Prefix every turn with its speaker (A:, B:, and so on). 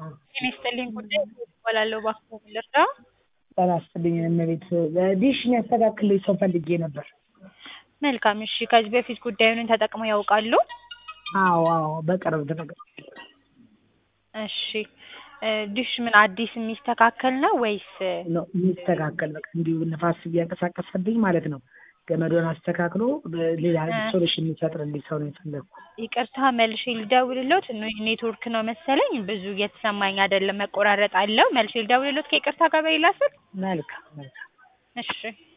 A: ጤና ይስጥልኝ ጉዳይ እባላለሁ እባክዎ ምን ልርዳ?
B: ጤና ይስጥልኝ እመቤት ዲሽ የሚያስተካክልልኝ ሰው ፈልጌ ነበር።
A: መልካም እሺ ከዚህ በፊት ጉዳዩን ተጠቅመው ያውቃሉ?
B: አዎ አዎ በቅርብ ተጠቅሜያለሁ።
A: እሺ ዲሽ ምን አዲስ የሚስተካከል ነው ወይስ?
B: ነው የሚስተካከል በቃ እንዲሁ ንፋስ እያንቀሳቀሰብኝ ማለት ነው። ገመዱን አስተካክሎ ሌላ ሶሉሽን የሚፈጥርልኝ ሰው ነው የፈለግኩት።
A: ይቅርታ መልሼ ልደውልልዎት ኔትወርክ ነው መሰለኝ ብዙ እየተሰማኝ አይደለም መቆራረጥ አለው መልሼ ልደውልልዎት ከይቅርታ ጋር በሌላ ስልክ?
B: መልካም መልካም
A: እሺ